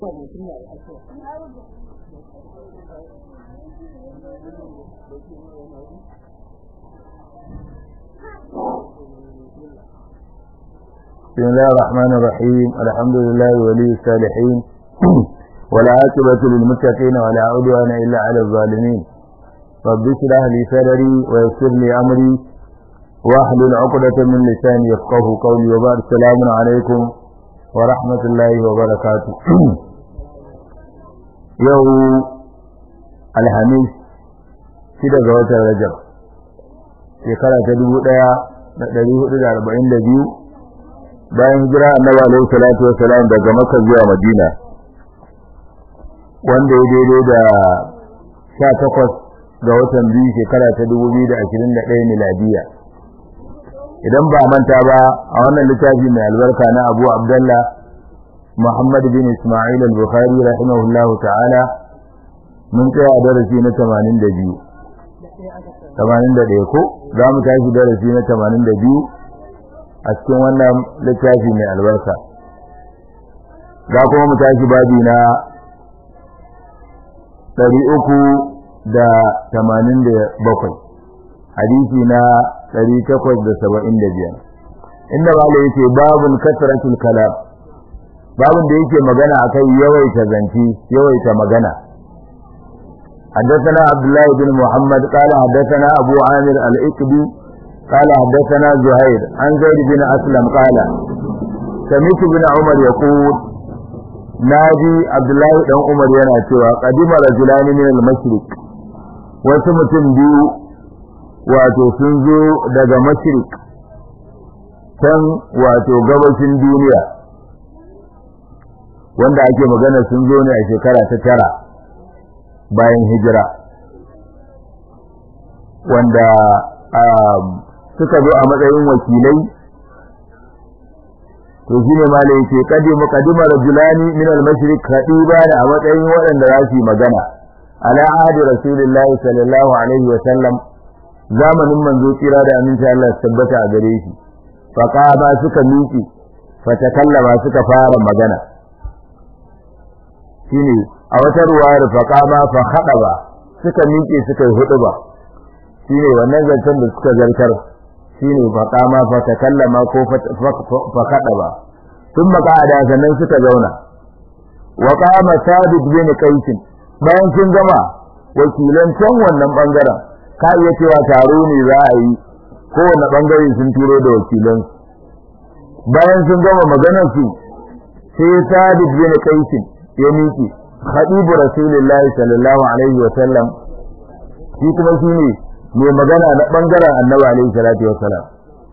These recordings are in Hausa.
بسم الله الرحمن الرحيم الحمد لله ولي الصالحين والعاقبة للمتقين ولا عدوان إلا على الظالمين رب اشرح لي صدري ويسر لي أمري واحلل عقدة من لساني يفقه قولي وبعد السلام عليكم ورحمة الله وبركاته يوم الحميد shida ga watan Rajab shekara ta dubu ɗaya da ɗari hudu da arba'in da biyu bayan hijira annabi alaihi salatu wassalam daga Makka zuwa Madina wanda ya daidai da 18 ga watan biyu shekara ta 2021 miladiya idan ba manta ba a wannan littafi mai albarka na Abu Abdullah Muhammad bin Isma'il al-Bukhari rahimahullahu ta'ala mun tsaya darasi na 82 81 ko za mu tashi darasi na 82 a cikin wannan littafi mai albarka za kuma mu tashi babi na ɗari uku da tamanin da bakwai hadisi na ɗari takwas da saba'in da biyar inda ba yake babun kasratul kalam babun da yake magana akan yawaita zance yawaita magana حدثنا عبد الله بن محمد قال حدثنا أبو عامر الإكبي قال حدثنا زهير عن زيد بن أسلم قال سمعت بن عمر يقول ناجي عبد الله بن عمر yana cewa qadima rajulan min al-mashriq wasu mutum biyu wato sun zo daga mashriq can wato gabashin duniya wanda ake magana sun zo ne a shekara ta tara bayan hijira wanda suka zo a matsayin wakilai to shine malai yake kadimu kadima rajulani min al-mashriq khatiba da a matsayin waɗanda za su yi magana ala ahdi rasulillahi sallallahu alaihi wa sallam zamanin manzo tsira da aminci Allah tabbata a gare shi fa qama suka miƙi fa takallama suka fara magana shine a wata ruwayar fa qama fa khadaba suka miƙe suka yi huɗuba shine wannan zancen da suka zartar shine faqama fa takallama ko fa kadaba thumma qa'ada sannan suka zauna wa qama sabit bin qais bayan sun gama wakilan can wannan bangaren ka iya cewa taro ne za a yi kowane bangare sun turo da wakilan bayan sun gama maganar su sai sabit bin qais ya miƙe khadibu rasulullahi sallallahu alaihi wa sallam shi kuma shine mai magana na bangaren annabi alaihi salatu wassalam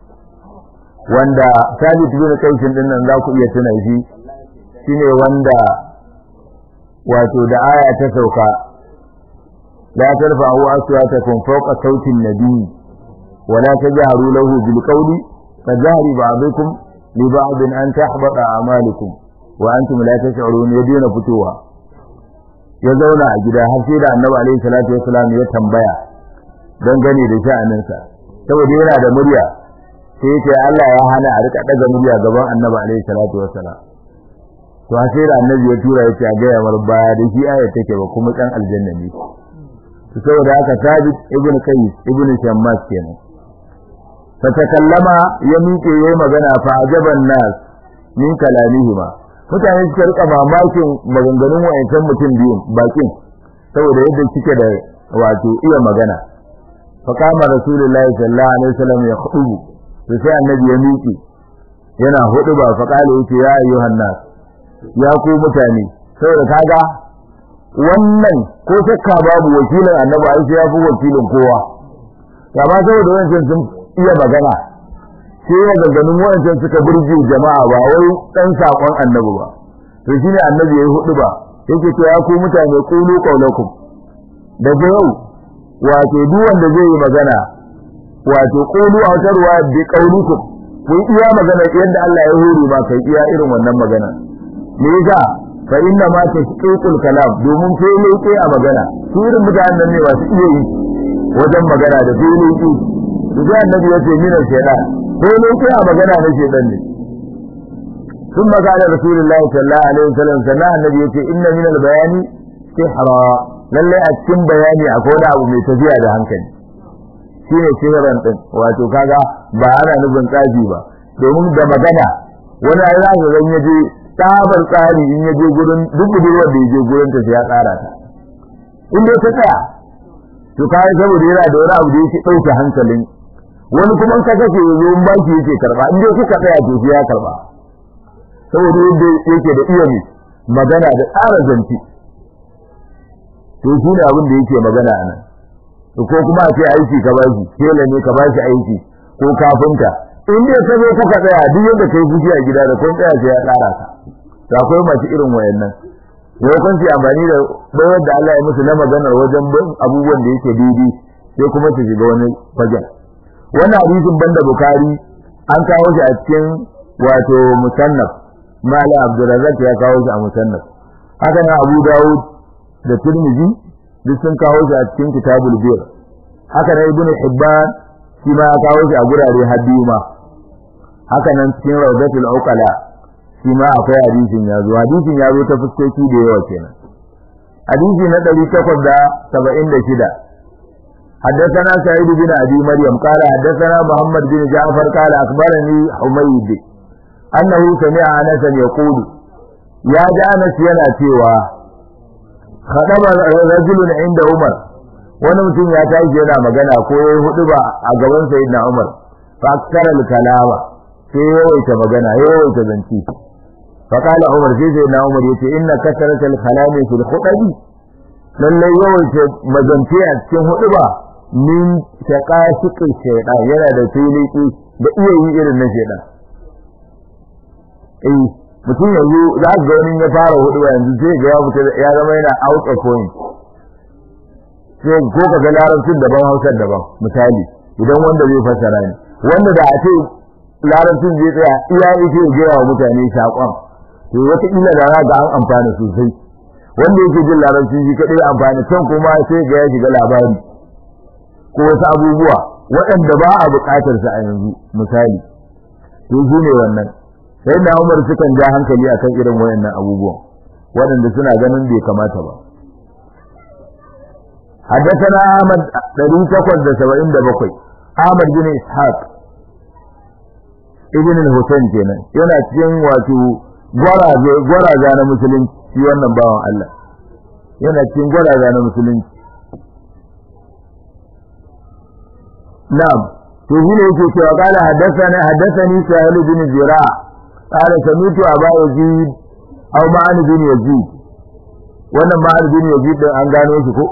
wanda sabit bin kaisin din nan za ku iya tuna shi shine wanda wato da aya ta sauka la tarfa'u aswatakum fawqa sauti an-nabi wa la tajharu lahu bil qawli kajahri ba'dukum li ba'd an tahbata a'malukum wa antum la tash'urun yadina fitowa ya zauna a gida har sai da annabi alaihi salatu wassalam ya tambaya dangane da sha'aninsa saboda yana da murya sai yake Allah ya hana a rika daga murya gaban Annabi alaihi salatu wassalam to sai da Annabi ya tura yake a gaya mar baya da shi ayat take ba kuma dan aljanna ne to saboda haka Sabit ibn Qais ibn Shammas kenan fa takallama ya miƙe yayi magana fa ajaban nas min kalamihima mutane suka rika mamakin maganganun wayancan mutum biyun bakin saboda yadda suke da wato iya magana فقام رسول الله صلى الله عليه وسلم يخطب sai annabi ya miƙe yana huduba fa kale yace ya ayyuhan nas ya ku mutane saboda kaga wannan ko shakka babu wakilin annabi ai ya fi wakilin kowa amma saboda wancan sun iya magana sai ya ganganin wancan suka burge jama'a ba wai dan sakon annabi ba to shine annabi yayi huduba yake to ya ku mutane qulu qawlakum daga yau wato duk wanda zai yi magana wato qulu a tarwa bi qaulikum kun iya magana yadda Allah ya hore ba kai iya irin wannan magana me yasa fa inna ma tashqiqul kalam domin sai leke a magana su irin mutanen ne ba su iya yi wajen magana da sai leke su ga annabi yace mina shaytan sai leke a magana na shaytan ne ثم قال رسول الله صلى الله عليه وسلم سنة النبي يقول إن من البيان سحرا lallai a cikin bayani akwai wani abu mai tafiya da hankali shine sihiran din wato kaga ba ana nufin tsafi ba domin da magana wani ai za ka ga ya je tsabar tsari in ya je gurin duk budurwar da ya je gurin ta sai ya tsara ta in dai ta tsaya to kai saboda yana da wani abu da yake dauke hankalin wani kuma in ka kace yazo in baki yake karba in dai kuka tsaya to sai ya karba saboda yadda yake da iya ne magana da tsara zanti to shi ne abin da yake magana a nan ko kuma a ce aiki ka bashi tela ne ka bashi aiki ko kafinta in dai ka zo kuka tsaya duk yadda kai fushi a gida da kun tsaya sai ya tsara ka to akwai masu irin wayannan yau kun amfani da bayar da Allah ya musu na maganar wajen bin abubuwan da yake daidai sai kuma su shiga wani fagen wannan hadisin banda bukari an kawo shi a cikin wato musannaf mala abdurrazzaq ya kawo shi a musannaf haka nan abu dawud da tirmidhi duk sun kawo shi a cikin kitabul bir haka nan ibnu hibban shi ma ya kawo shi a gurare haddiyu ma haka nan cikin rawdatul uqala shi ma akwai hadisin ya zo hadisin ya zo ta fuskoki da yawa kenan hadisi na 876 حدثنا سعيد بن ابي مريم قال حدثنا محمد بن جعفر قال اخبرني حميد انه سمع انس يقول يا انس yana cewa khadaba rajulun inda umar wani mutum ya tashi yana magana ko yayi hudu ba a gaban sayyidina umar fa aksara kalama sai yawaita magana yawaita zanci fa kala umar sai sayyidina umar yace inna kasratal kalami fil khutabi lallai yawaita mazanci a cikin hudu ba min shaqashiqi shaytan yana da filiki da iya yi irin na shaytan eh mutum yanzu za ga wani ya fara hudu ba yanzu sai ga ya fita ya zama yana out of point sai ko ka ga larabcin daban hausar daban misali idan wanda zai fassara ne wanda da a ce larabcin zai tsaya iya yake gaya wa mutane saƙon to wata illa da za ga an amfana sosai wanda yake jin larabci shi kadai amfani can kuma sai ga ya shiga labari ko wasu abubuwa waɗanda ba a buƙatar su a yanzu misali to shi ne wannan sai na Umar sukan ja hankali akan irin wayannan abubuwan waɗanda suna ganin bai kamata ba حدثنا أحمد دليل تقوى سبعين دبقوي أحمد بن إسحاق ابن الحسين كنا yana cikin wato gwaraza gwaraza na musulunci shi wannan bawan Allah yana cikin gwaraza na musulunci na'am to shi ne yake cewa qala haddathana haddathani sahil bin zira qala samitu aba yazid aw ma'an bin yazid wannan ma'an bin yazid din an gano shi ko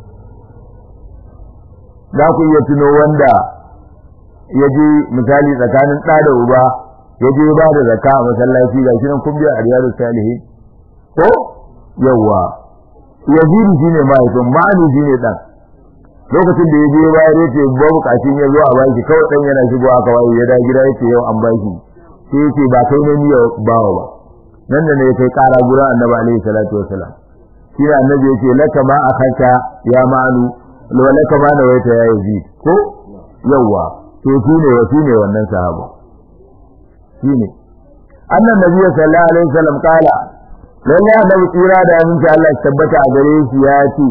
za ku iya tuno wanda ya je misali tsakanin ɗa da uba ya je ba da zakka a masallaci ga shi nan kun biya a riyadu salihin ko yawa yazidi shine mahaifin ma'ani shine dan lokacin da ya je bayar ya ce ba bukatun ya zo a baki kawai dan yana shigo aka waye ya da gida yace yau an baki sai yace ba kai ne niyyar bawa ba nan da ne kai kara gurin annabi alaihi salatu wasalam shi ne annabi yace laka ma akaka ya ma'anu wa laka ma nawaita ya yazid ko yawa to shine wa shine wannan sahaba shine annan nabi sallallahu alaihi wasallam kala lalle annabi tsira da aminci Allah tabbata a gare shi ya ce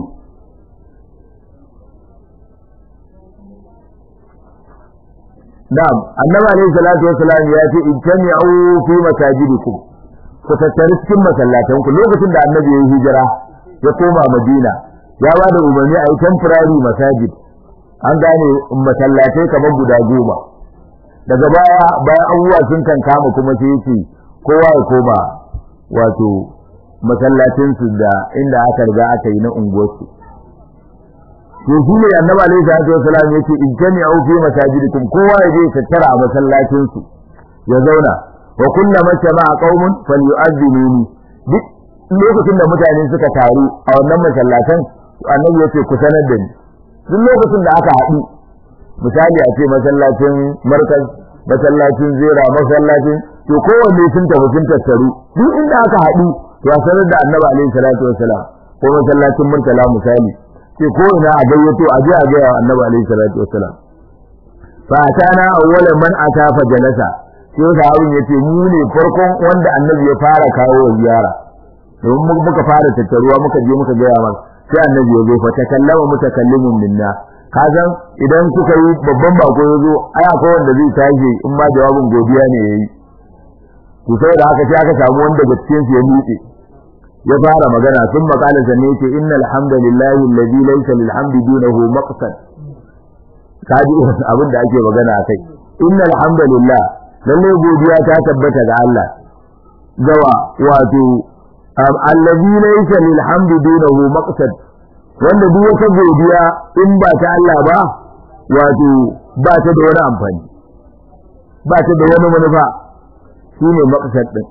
Na'am, Annabi alayhi salatu wassalam ya ce ijtami'u fi masajidikum. Ku tattari cikin masallatanku lokacin da Annabi ya yi hijira ya koma Madina. Ya ba da umarni a yi temporary masajid. An gane masallatai kamar guda goma. Daga baya bayan abubuwa sun kan kama kuma sai yace kowa ya koma wato masallacinsu da inda aka riga aka yi na unguwarsu. to shi ne annabi alaihi salatu wasalam yace ijtami'u fi masajidikum kowa ya je tattara a masallacin su ya zauna wa kullama jama'a qaumun falyu'adhdhinuni duk lokacin da mutane suka taru a wannan masallatan annabi yace ku sanar da ni duk lokacin da aka haɗu misali a ce masallacin markaz masallacin zera masallacin to kowanne sun tafi sun tattaru duk inda aka haɗu to a sanar da annabi alaihi salatu wasalam ko masallacin murtala misali ce ko ina a gayyato a je a ga annabi alaihi salatu wassalam fa atana awwalan man ata fa jalasa sai sahabin yace mu ne farkon wanda annabi ya fara kawo wa ziyara domin muka fara tattaruwa muka je muka gaya masa sai annabi ya zo fa takallama mutakallimun minna kazan idan kuka yi babban bako ya zo ai akwai wanda zai tashi in ma jawabin godiya ne yayi to sai da haka sai aka samu wanda daga cikin su ya miƙe ya fara magana sun makala sanne yake innal hamdalillahi alladhi laysa lil hamdi dunahu maqsad kaji abin da ake magana akai innal hamdalillah lalle godiya ta tabbata ga Allah gawa wato alladhi laysa lil hamdi dunahu maqsad wanda duk wata godiya in ba ta Allah ba wato ba ta da wani amfani ba ta da wani manufa shine maqsad din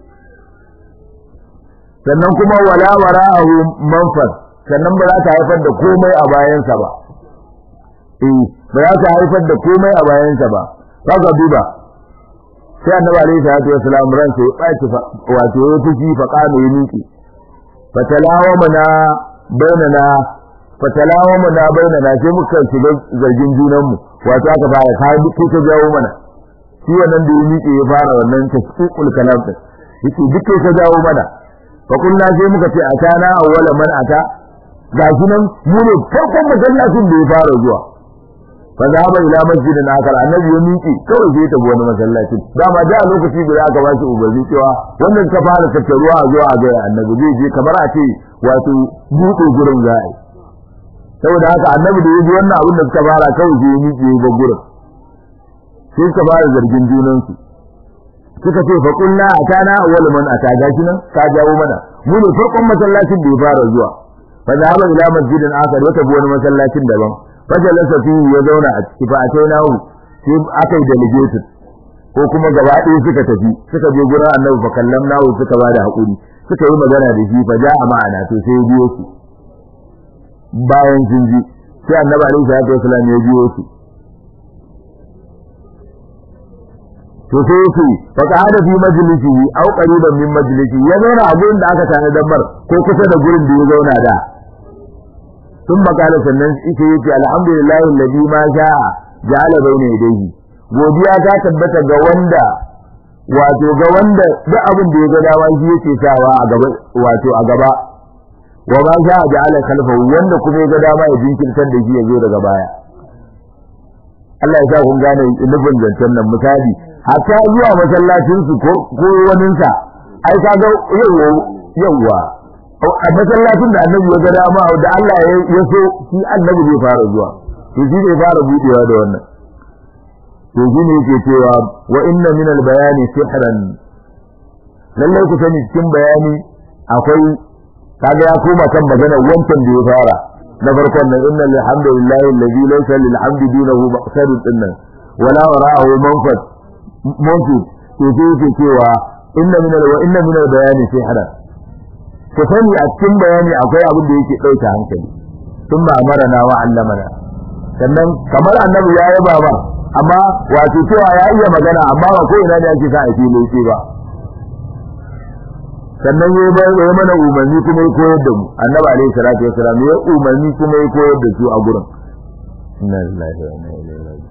sannan kuma wala wara'ahu manfas sannan ba za ta haifar da komai a bayansa ba eh ba za ta haifar da komai a bayansa ba kaga duba sai annabi alaihi salatu wasalam ran sai ya wato ya fushi fa kana ya miki fatalawa mana bainana fatalawa mana bainana sai muka shiga zargin junan mu wato aka fara ka duk ta jawo mana shi wannan da ya miki ya fara wannan tasqiqul kalam din yake duk ta jawo mana fa kunna sai muka ce atana awwala man ata gashi nan mu ne farkon masallacin da ya fara zuwa fa zaba ila masjidin akar annabi ya miƙe kawai sai ta wani masallaci dama da lokaci da aka ba shi ubangi cewa wannan ka fara tattaruwa a zuwa a ga annabi zai je kamar a ce wato buɗe gurin za a yi saboda haka annabi da ya ji wannan abin da suka fara kawai sai ya miƙe ya bar gurin sai suka fara zargin junansu suka ce fa kullu atana awwal man ata gashi nan ka jawo mana mu ne farkon masallacin da ya fara zuwa fa zaba ila masjidin akar wata wani masallacin daban fajalasa fihi ya zauna a ciki fa atainahu sai aka yi delegated ko kuma gaba ɗaya suka tafi suka je gurin annabi fa kallamnahu suka ba da haƙuri suka yi magana da shi fa ja'a ma'ana to sai ya biyo su bayan sun ji sai annabi alaihi salatu wasallam ya biyo su to sai yake fa qa'ada fi majlisihi aw qariban min majlisihi ya zauna a gurin da aka tana damar ko kusa da gurin da ya zauna da ثم قال sannan ita yake alhamdulillah alladhi ma sha'a ja'ala bayna yadayhi godiya ta tabbata ga wanda wato ga wanda duk abin da ya ga dawa shi yake sawa a gaba wato a gaba wa ma sha'a ja'ala khalfahu wanda kuma ya ga dama ya jinkirtar da shi ya zo daga baya Allah ya sa kun gane nufin zancen nan misali hatta zuwa masallacin su ko ko waninsa ai kaga yawa yawa a masallacin da annabi ya ga dama da Allah ya so shi annabi zai fara zuwa to shi zai fara budewa da wannan to shi ne yake cewa wa inna min al-bayani sihran lallai ku sani cikin bayani akwai kaga ya koma kan magana wancan da ya fara na farkon nan inna alhamdulillahi alladhi laysa lil hamdi dunahu maqsadun dinnan wala wara'ahu manfat manfat to sai yake cewa inna min wa inna min al-bayani sihran ku sani a cikin bayani akwai abin da yake ɗauke hankali sun ba marana wa allamana sannan kamar annabi ya yaba ba amma wato cewa ya iya magana amma ba ko ina ne ake sa a fili ce ba sannan ya bar ya mana umarni kuma ya koyar da mu annabi alaihi salatu wasalam ya umarni kuma ya koyar da su a gurin inna lillahi wa inna ilaihi raji'un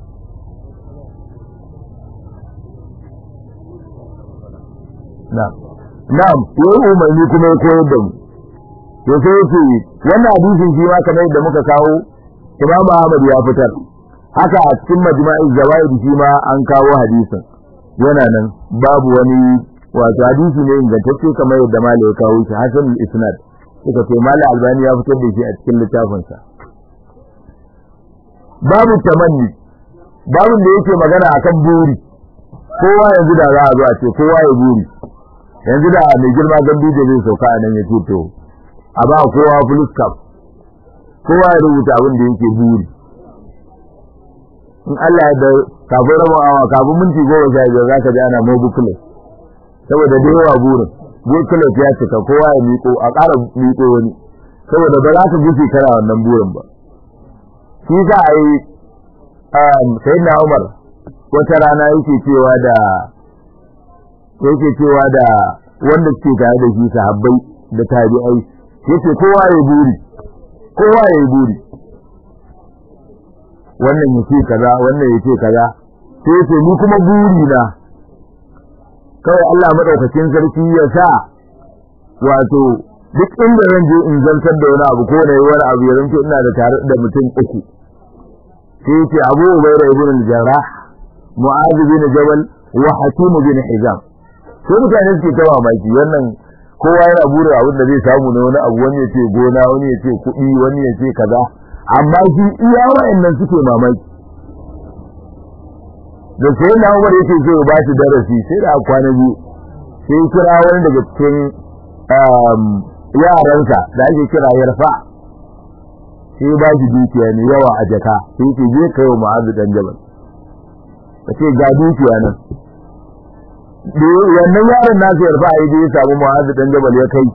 na'am na'am yayi umarni kuma ya koyar da mu to sai yake wannan hadisin shi ma kamar yadda muka kawo Imam Ahmad ya fitar haka a cikin majma'i zawaid shi ma an kawo hadisin yana nan babu wani wato hadisi ne ingantacce kamar yadda Malik ya kawo shi Hasan al-Isnad suka ce Malik Albani ya fitar da shi a cikin littafin sa babu tamanni babu da yake magana akan buri kowa yanzu da za a zo a ce kowa ya buri yanzu da mai girma gambi da zai sauka a nan ya ce to a ba kowa fulus cap kowa ya rubuta abin da yake buri in Allah ya da kafin rama awa kafin minti goma sha biyar za ka ji ana mo buklet saboda da yawa burin buklet ya cika kowa ya miƙo a ƙara miƙo wani saboda ba za ka guce kana wannan burin ba shi za a yi sayyidina Umar wata rana yake cewa da yake cewa da wanda suke tare da shi sahabbai da tabi'ai yace kowa ya buri kowa ya buri wannan yace kaza wannan yace kaza sai yace ni kuma buri na kawai Allah madaukakin sarki ya sa wato duk inda zan je in zantar da wani abu ko na yi wani abu ya zanto ina da tare da mutum uku sai yace Abu Ubayda ibn al-Jarrah Mu'adh bin Jabal wa Hakim bin Hizam sai mutane suke ta mamaki wannan kowa yana burin abin da zai samu na wani abu wani ya ce gona wani ya ce kuɗi wani ya ce kaza amma shi iya wa'annan suke mamaki da sai na Umar yake so ya ba shi darasi sai da kwana biyu sai kira wani daga cikin yaransa da ake kira yarfa sai ba shi dukiya ne yawa a jaka sai ce je kai wa ma'azu dan jabal ka ce ga dukiya nan wannan yaron nasu yarfa a yi ya samu ma'azu dan jabal ya kai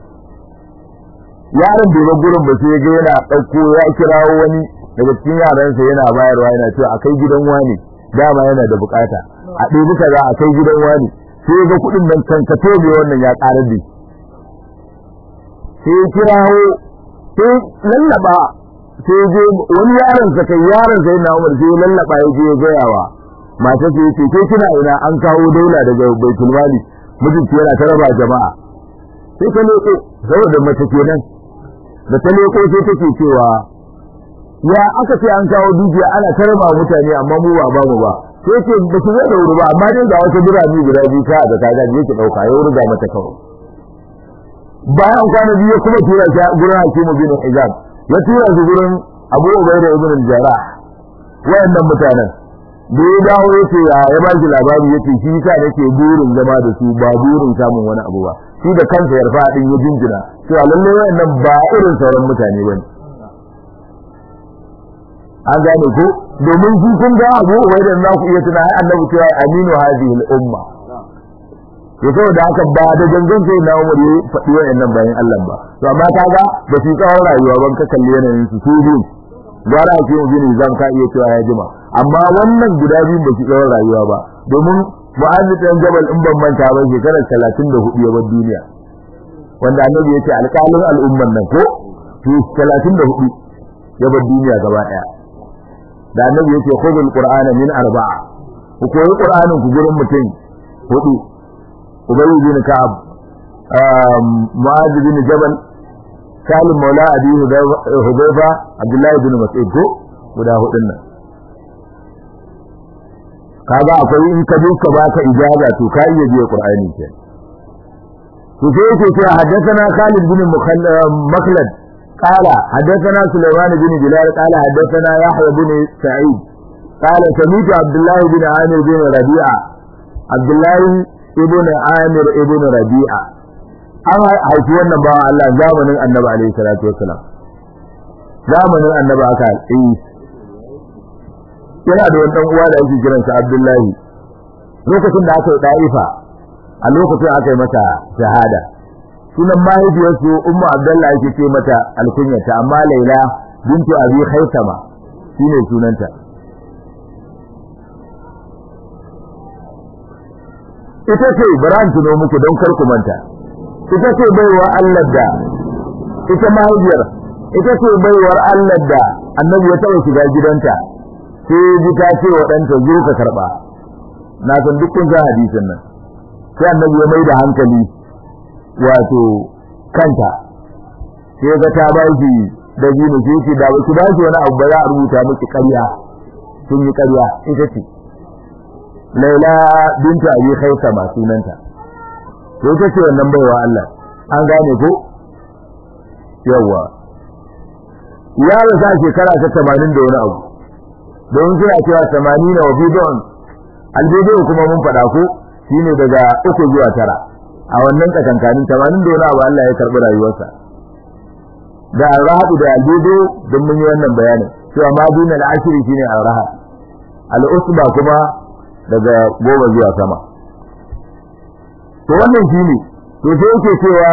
yaron bai bar gurin ba sai ya ga yana ɗauko ya kirawo wani daga cikin yaransa yana bayarwa yana cewa a kai gidan wani dama yana da bukata a ɗebi kaza a kai gidan wani sai ga kuɗin nan kankato ne wannan ya ƙarar da sai kirawo sai lallaba sai je wani yaron sa kai yaron sai na Umar sai lallaba ya je ya gaya wa mata ce ce kai kina ina an kawo daula daga Baitul Mali mijinki yana ta raba jama'a sai ta leko saboda mace kenan da ta leko sai take cewa ya aka ce an kawo dukiya ana ta raba mutane amma mu ba ba mu ba sai ce ba su zo da wuri ba amma dai ga wata birane guda biyu ta da kaga je ki dauka ya wurga mata kawai bayan kwana biyu kuma tura shi gurin Hakimu bin Hizam ya tura shi gurin Abu Ubaida ibn al-Jarrah wayannan mutanen da ya dawo yace ya ya ba shi labari yace shi ka nake burin zama da su ba burin samun wani abu ba shi da kansa ya rufa din ya jinjina cewa lalle wayannan ba irin sauran mutane bane an gane ko domin shi kun ga Abu Ubaida za ku iya tuna annabi cewa aminu hadhihi al-umma to saboda haka ba da gangan sai na Umar ya faɗi wayannan bayan Allah ba to amma kaga da su tsawon rayuwa ban ka kalli yanayin su su biyu gwara ake yin gini zan ka iya cewa ya jima amma wannan guda biyu ba su tsawon rayuwa ba domin Mu'adh dan Jabal in ban manta ba shekarar 34 ya bar duniya wanda annabi ya ce alƙalin al'umman nan ko to 34 ya bar duniya gaba daya da annabi ya ce khudul qur'ana min arba'a ku koyi qur'anin ku gurin mutum hudu Ubay bin Ka'ab Mu'adh bin Jabal Salim Maula Abi Hudayfa Abdullah bin Mas'ud ko guda hudun nan kaga akwai in ka je ka baka ijaza to ka iya biya Qur'ani ke to sai yake cewa haddathana Khalid bin Makhlad قال حدثنا سليمان بن بلال قال حدثنا يحيى بن سعيد قال سمعت عبد الله بن عامر بن ربيعه عبد الله ibn Amir ibn Rabi'a an haifi wannan bawan Allah zamanin Annabi alaihi salatu wassalam zamanin Annabi aka yi yana da wani dan uwa da yake kiran sa Abdullahi lokacin da aka yi Daifa a lokacin aka yi mata shahada sunan mahaifiyarsu Ummu Abdullahi yake ce mata alkunyata amma Laila bintu Abi Khaisama shine sunanta ita ce baran tuno muku don kar ku manta ita ce baiwa Allah da ita mahaifiyar ita ce baiwar Allah da annabi ya taɓa shiga gidanta sai ji ta ce wa ɗanta zo ka karɓa na san duk kun ga hadisin nan sai annabi ya mai da hankali wato kanta sai ga ta ba shi da jini sai ce da ba ki ba shi wani abu ba za a rubuta miki ƙarya sun yi ƙarya ita ce Laila binta Abi Khaisama sunanta. To ita ce wannan baiwa Allah. An gane ko? Yawwa. Ya rasa shekara ta 80 da wani abu. Don suna cewa 80 wa bidon. Albido kuma mun faɗa ko shine daga uku zuwa tara. A wannan tsakankanin 80 da wani abu Allah ya karɓi rayuwarsa. Da al-rahab da albido don mun yi wannan bayanin. Cewa ma dunal ashiri shine al-rahab. Al-usba kuma daga goma zuwa sama to wannan shi ne to sai yake cewa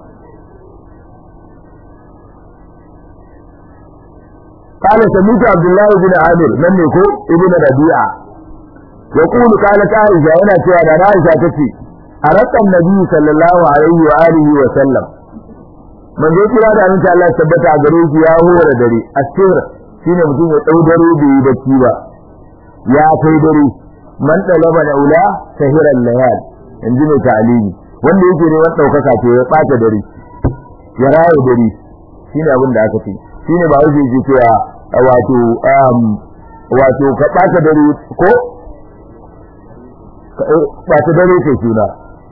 قال سميت عبد الله بن عامر من يكو ابن ربيعة يقول قالت عائشة هنا cewa da Aisha tace aratta annabi sallallahu alaihi wa alihi wa sallam man dai kira da annabi Allah tabbata a gare shi ya hora dare asir shine mutum ya dau dare bai yi bacci ba ya kai dare man talaba laula sahiran layal in ji mai ta'alimi wanda yake ne wani ɗaukaka to ya ɓata dare ya raya dare shine abin da aka ce shine ba wuce ke cewa wato wato ka ɓata dare ko ɓata dare ke suna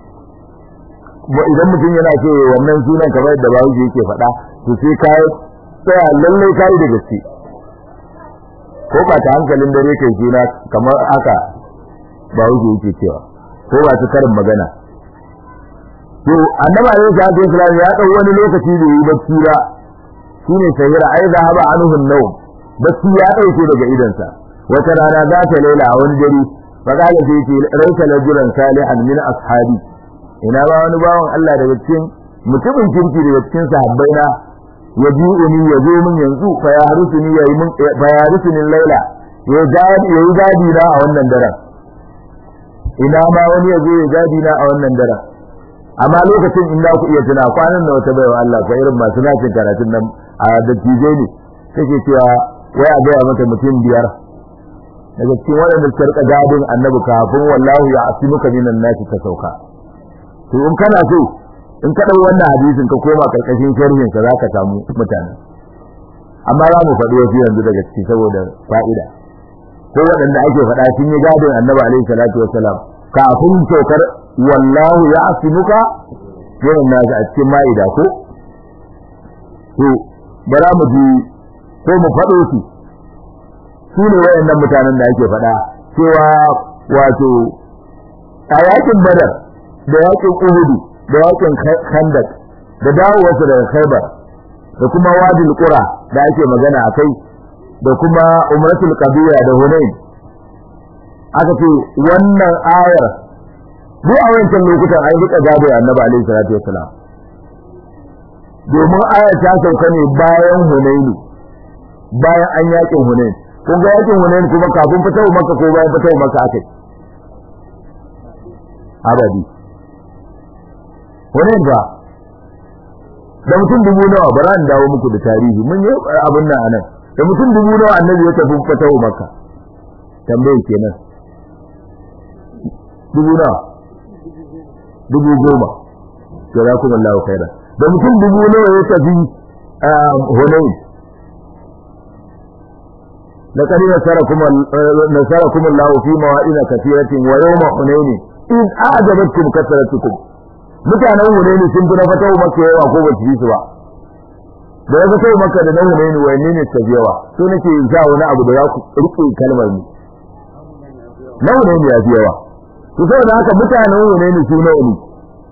idan mutum yana ce wannan sunan kamar yadda ba wuce yake faɗa to sai ka tsaya lallai ka yi da gaske ko ba ta hankalin dare kai suna kamar haka ba wuce yake cewa ko ba ta karin magana to annabi alaihi salatu wasallam ya dau wani lokaci da yi bacci ba shine sahira ai zahaba anhu an-nawm bacci ya dauke daga idansa wata rana za ta laila a wani dare fa kala sai ce raita lajuran salihan min ashabi ina ba wani bawan Allah daga cikin mutumin kirki daga cikin sahabbai na ya bi'uni ya zo min yanzu fa ya harusuni ya yi min fa ya harusuni laila ya gadi ya yi gadi na a wannan daren ina ma wani ya zo ya gadi na a wannan daren amma lokacin in za ku iya tuna kwanan da wata baiwa Allah ko irin masu nacin karatun nan a dattijai ne take cewa wai a gaya mata mutum biyar daga cikin waɗanda suka rika gadin annabi kafin wallahu ya asimuka minan nasi ta sauka to in kana so in ka ɗau wannan hadisin ka koma karkashin sharhin sa zaka samu mutane amma za mu faɗi wasu yanzu daga ciki saboda fa'ida ko waɗanda ake faɗa sun yi gadin annabi alaihi salatu wassalam kafin saukar wallahu ya asimuka yawan nasu a cikin ma'ida ko to bara mu ji ko mu faɗo su su ne wayannan mutanen da ake faɗa cewa wato a yakin badar da yakin uhudu da yakin khandak da dawowarsa daga khaibar da kuma wadil qura da ake magana akai da kuma umratul qadiya da hunain aka ce wannan ayar duk a wancan lokutan an rika gado annabi alaihi salatu wassalam domin ayar ta sauka ne bayan hunaini bayan an yakin hunain kun ga yakin hunain kuma kafin fitawa maka ko bayan fitawa maka akai abadi hunain ba da mutum dubu nawa bara in dawo muku da tarihi mun yi abin nan anan da mutum dubu nawa annabi ya tafi fitawa maka tambaye kenan dubu nawa dubu goma jazakum Allahu khaira da mutum dubu nawa ya tafi Hunayn لقد نصركم نصركم الله في مواعظ كثيرة ويوم حنين إذ أعجبتكم كثرتكم mutanen Hunayn sun fi na fatawa maka yawa ko ba su yi su ba da ya fatawa maka da na Hunayn wanne ne ta yawa so nake sa wani abu da za ku rike kalmar mu na Hunayn ya fi yawa to saboda haka mutanen Hunayn su nawa ne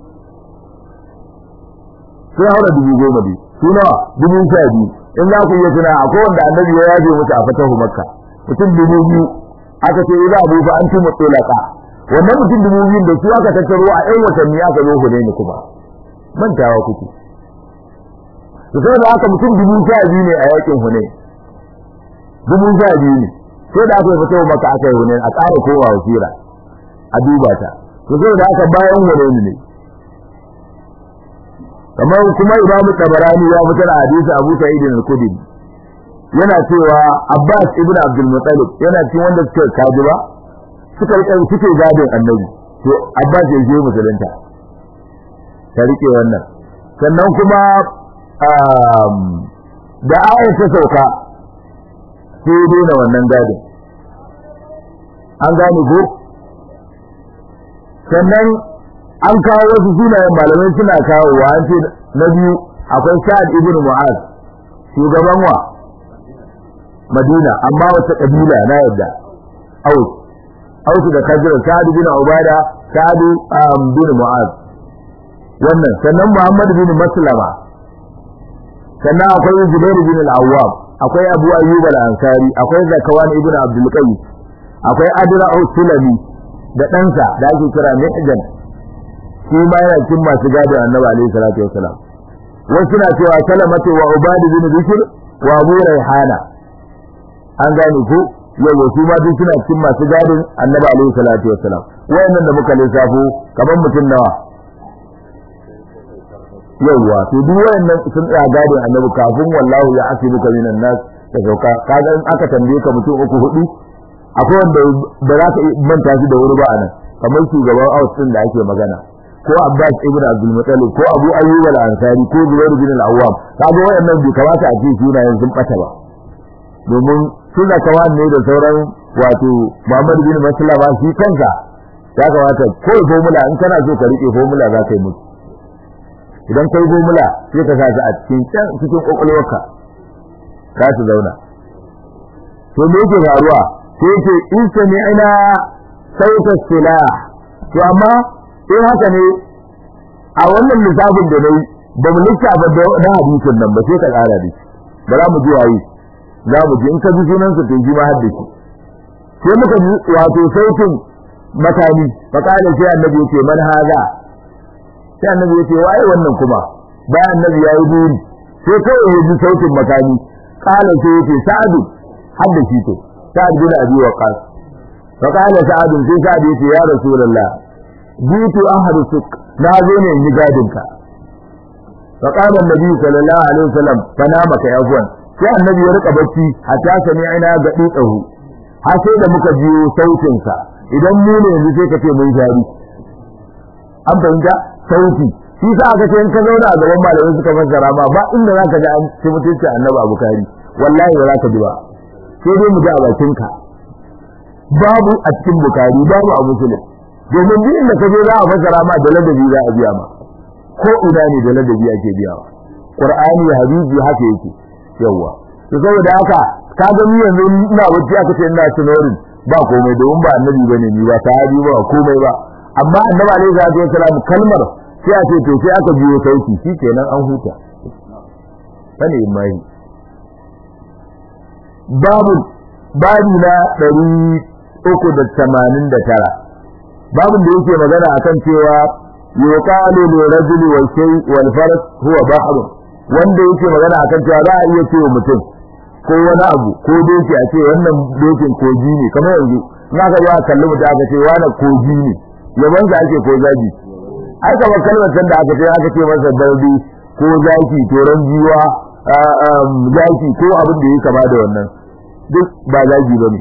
sai haura dubu goma ne su nawa dubu sha biyu in za ku iya tuna akwai wanda annabi ya yaje musu a fatahu makka mutum dubu biyu aka ce idza abu fa antum mutlaqa wannan mutum dubu biyu da su aka tattaro a ɗan watanni aka zo ku ne kuma mantawa kuke to sai da aka mutum dubu sha biyu ne a yakin hune dubu sha biyu ne sai da aka fatahu makka aka yi hune a ƙara kowa wasira a duba ta to sai da aka bayan hune ne kamar kuma imamu tabarani ya fitar a hadisi abu sa'id al-khudri yana cewa abbas ibn abdul muttalib yana cikin wanda suka kaji ba suka rika suke gadin annabi to abbas ya je musulunta ta rike wannan sannan kuma da ayat ta sauka sai daina wannan gadin an gane ko sannan an kawo wasu sunayen malamai suna kawo wa an ce na biyu akwai sa'ad ibn mu'az shugaban wa madina amma wata kabila na yadda aus aus da kajira sa'ad ibn ubada sa'ad bin mu'az wannan sannan muhammad bin maslama sannan akwai zubair bin al-awwab akwai abu ayyub al-ansari akwai zakawan ibn abdul qais akwai adra sulami da ɗansa da ake kira mihjan shi ma yana cikin masu gado annabi alaihi salatu wassalam wasu na cewa salamatu wa ubad bin bikr wa abu raihana an gane ko yau su ma duk suna cikin masu gadin annabi alaihi salatu wassalam wayannan da muka lissafo kamar mutum nawa yawwa to duk wayannan sun tsaya gadin annabi kafin wallahu ya asibuka minan nas da sauka kaga in aka tambaye ka mutum uku hudu akwai wanda ba za ka manta shi da wuri ba anan kamar shugaban aus din da ake magana ko Abbas ibn Abdul Muttalib ko Abu Ayyub al-Ansari ko Zubair bin al-Awwam kaga wayannan bai kamata a ce sunayen sun bata ba domin suna kama ne da sauran wato Muhammad bin Maslama shi kanka ya kamata ko formula in kana so ka rike formula za ka yi musu idan kai formula sai ka sa a cikin can cikin kokolwarka ka su zauna to me yake faruwa sai yake in sami ina sauta silah to amma in haka ne a wannan lissafin da nayi ba mu lissafa da na hadisin nan ba sai ka kara da shi ba za mu ji waye za mu ji in ka ji sunan sa to ji ma har da shi sai muka ji wato sautin makami fa kana sai annabi yace man haza sai annabi yace waye wannan kuma bayan annabi yayi buri sai kawai ya ji sautin makami kana sai yace sa'adu har da shi to sa'ad bin abi waqas fa kana sa'ad sai sa'ad yace ya rasulullah jitu ahrusuk na zo ne in yi gadin ka fa qala annabi sallallahu alaihi wasallam fa nama ka yafwan sai annabi ya rika bacci hatta sami ina ga tsahu har sai da muka jiyo sautin sa idan mu ne yanzu sai ka ce mun jari an fahimta sauti shi sa aka ce in ka zauna a gaban malamai suka fassara ma ba inda zaka ji an ci mutunci annabi abu kari wallahi ba za ka ji ba sai dai mu ji a bakinka babu a cikin bukari babu a musulun domin duk inda ka je za a fassara ma da ladabi za a biya ma ko ina ne da ladabi ake biyawa qur'ani hadisi haka yake yawa to saboda haka ka ga ni yanzu ina wuce aka ce ina tunorin ba komai domin ba annabi bane ni ba sahabi ba komai ba amma annabi alaihi salatu wasalam kalmar sai a ce to sai aka biyo sauki shikenan an huta sani mai babu babu na ɗari uku da tamanin da tara babin da yake magana akan cewa yuqalu li rajuli wal shay wal faras huwa bahr wanda yake magana akan cewa za a iya cewa mutum ko wani abu ko doki a ce wannan dokin koji ne kamar yanzu in aka zo a kalli mutum aka ce wani koji ne yaban sa ake ko zagi ai kamar kalmar da aka ce aka ce masa bardi ko zaki toron jiwa zaki ko abin da ya kama da wannan duk ba zagi bane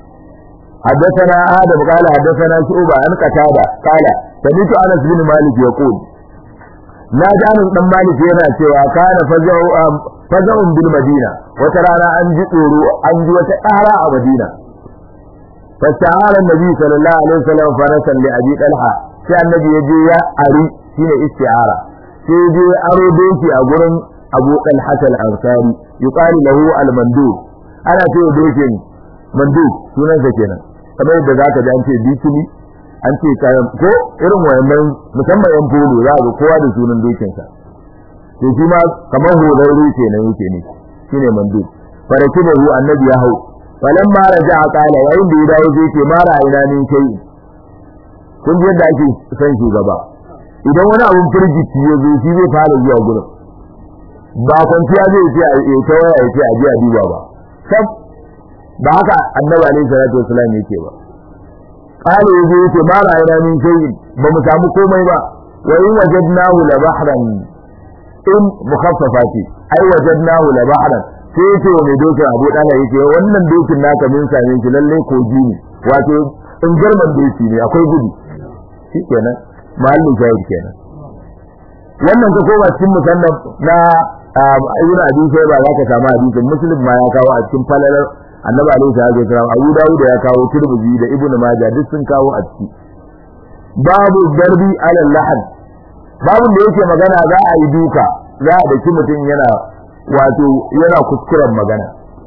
حدثنا آدم قال حدثنا شعبة عن قتادة قال سمعت أنس بن مالك يقول لا جانب بن مالك yana cewa kana faza'un bil madina wata rana an ji tsoro an ji wata ƙara a madina fasta'ala annabi sallallahu alaihi wasallam farasan li abi talha sai annabi ya je ya ari shine isti'ara sai je aro doki a gurin abu talha al-ansari yuqalu lahu al-mandub ana cewa dokin mandub sunansa kenan kamar yadda za ka ji an ce bikini an ce kayan ko irin wayannan musamman yan polo za ga kowa da sunan dokinsa to shi ma kamar horarru kenan yake ne shine mandu faraki da annabi ya hau falan ma raja qala yayin da ya dawo zai ce mara ina min kai kun ji yadda ake san shugaba idan wani abun firgici ya zo shi zai fara zuwa gurin ba kwanciya zai ce a ta waya ya ce a ji a duba ba sab ba haka annabi alaihi salatu wasallam yake ba qala yaje yake ma ra'ayna min shay'in ba mu samu komai ba wa in wajadnahu la bahran in mukhaffafati ai wajadnahu la bahran sai yace wa mai dokin Abu Dala yake wannan dokin naka min same shi lalle koji ne wato in garman doki ne akwai gudu shikenan mahallin shahid kenan wannan ka koma cikin musannaf na ibn abi shayba za ka samu hadisin muslim ma ya kawo a cikin falalar annabi alaihi salatu wasallam abu dawud ya kawo tirmidhi da ibnu majah duk sun kawo a ciki babu darbi ala lahad babu da yake magana za a yi duka za a daki mutum yana wato yana kuskuren magana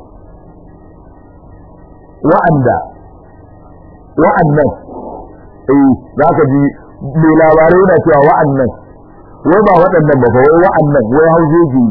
wa'anda wa'annan eh za ka ji mai labarai yana cewa wa'annan wai ba waɗannan ba wai wa'annan wai haujeji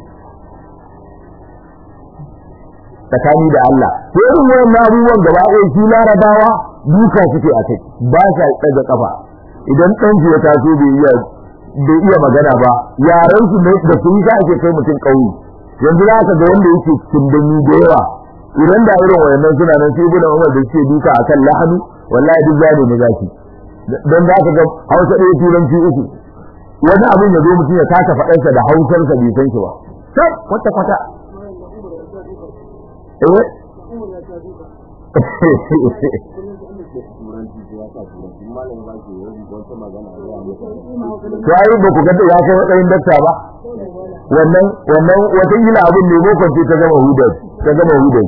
tsakani da Allah to irin wannan abubuwan gaba ɗaya shi larabawa duka suke a kai ba sa ɗaga kafa idan ɗan ya taso bai iya bai iya magana ba yaran su ne da sun ga ake kai mutum ƙauye yanzu za ka ga wanda yake kindani da yawa idan da irin wayannan suna nan sai ibnu Umar da suke duka akan lahanu wallahi duk zane ne zaki dan za ka ga Hausa ɗaya turanci uku wani abin ya zo mutum ya kasa faɗarsa da hausarsa bai san shi ba sai kwata kwata eh to ai ba ku ga ya kai matsayin dakta ba wannan wannan wata ila abin ne bokon ce ta gama hudar ta gama hudar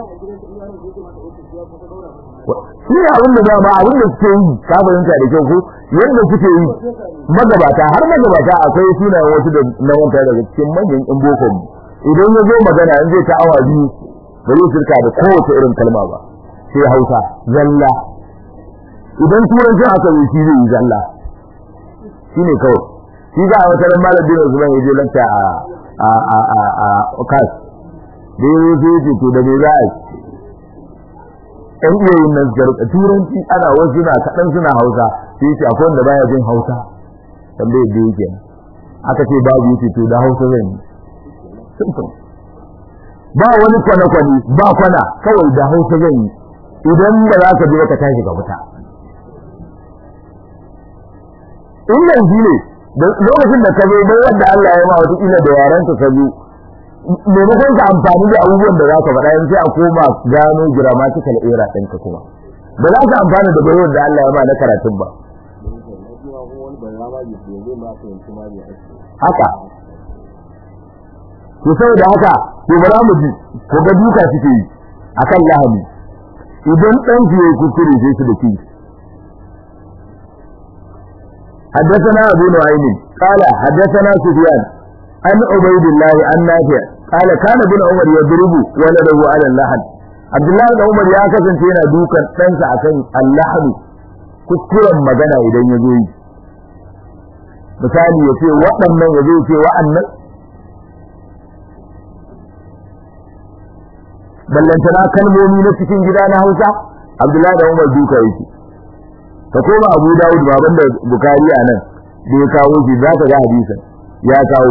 shi ne abin da dama abin da suke yi ka fahimta da kyau ko yadda suke yi magabata har magabata akwai sunayen wasu da na wanta daga cikin manyan in bokon idan ya zo magana in zai ta awa biyu ba zai shirka da kowace irin kalma ba sai hausa zalla idan turanci aka yi shi zai yi zalla shi ne kawai shi ga wata ran malam bin Usman ya je lanta a a a a a kas da ya zo ce to da me za a yi ɗan iya yin nan garka turanci ana wasu na kaɗan suna hausa sai ce akwai wanda baya jin hausa tambaye da yake aka ce babu yace to da hausa zan yi simple ba wani kwane-kwane ba kwana kawai da hausa zan yi idan ba za ka je ka tashi ka fita in yanzu ne lokacin da ka zo bai wanda Allah ya ma wata ila da yaran ka zo maimakon ka amfani da abubuwan da za ka faɗa yanzu sai a koma gano grammatical error ɗinka kuma ba za ka amfana da bayar da Allah ya ma na karatun ba haka to saboda haka to ba za mu ji ko ga duka suke yi akan lahani idan ɗan ki yayi kuskure sai su da ki حدثنا أبو نعيم قال حدثنا سفيان عن عبيد الله عن نافع قال كان ابن عمر يضرب ولده على اللحن عبد الله بن عمر ya kasance yana dukan ɗansa akan allahn kuskuren magana idan ya zo yi misali ya ce waɗannan ya zo ce wa'annan ballantana kalmomi na cikin gida na Hausa Abdullahi da Umar duka yake ka koma Abu Dawud baban da Bukhari a nan da ya kawo shi za ka ga hadisin ya kawo